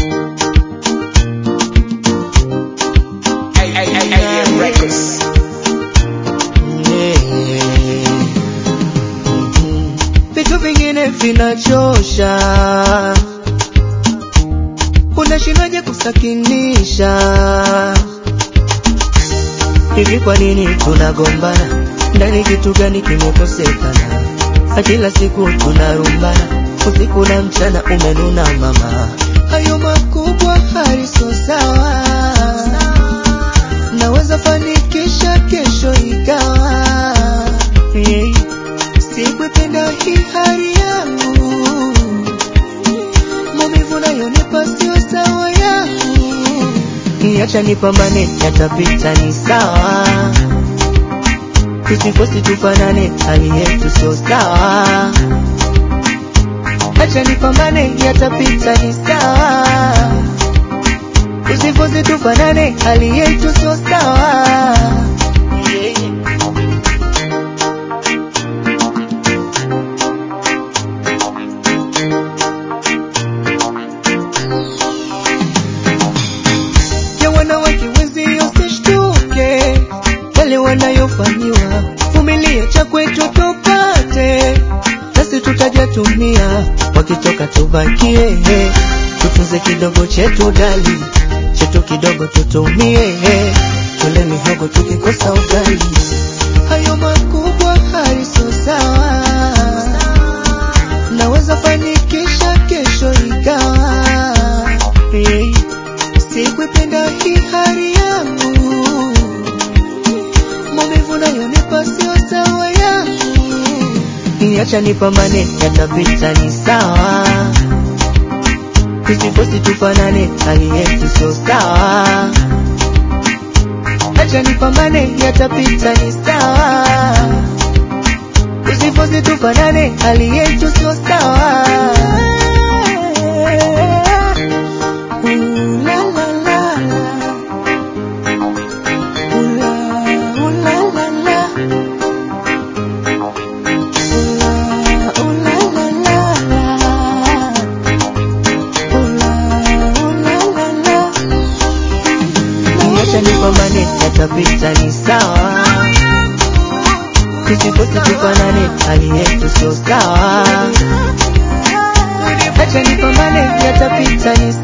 AM Records. Vitu vingine vinachosha, unashindaje kusakinisha? Hivi kwa nini tunagombana? Ndani kitu gani kimekosekana? Na kila siku tunarumbana, usiku na mchana umenuna mama. Hayo makubwa haliso sawa, naweza fanikisha kesho ikawa hey. Sikuipenda hii hali yangu, maumivu nayonipa sio sawa yangu. Niacha nipambane, yatapita ni sawa. Tusikosi tufanane, hali yetu sio sawa. Acha nipambane, yatapita ni sawa. Tusikosi tufanane, hali yetu sio sawa. Yeah. ya wanawake wenzio usishtuke yale wanayofanyiwa, vumilia cha kwetu tupate, nasi tutajatumia, wakitoka tubakie, tutunze kidogo chetu dali, chetu kidogo tutumie, tule mihogo tukikosa ugali, hayo makubwa haliso sawa, naweza fanikisha kesho ikawa hey. Sikuipenda hii hali yangu, maumivu nayonipa sio sawa yangu. Niacha nipambane, yatapita ni sawa. Tusifosi tufanane, hali yetu sio sawa. Acha nipambane, yatapita ni sawa. Tusifosi tufanane, hali yetu sio sawa. Ooh la la la la. Ooh la, ooh la la la. Ooh la, ooh la la la la. Ooh la, ooh la la la. Niacha nipambane, yatapita ni sawa. Tusikosi tufanane, hali yetu sio sawa. Acha nipambane, yatapita ni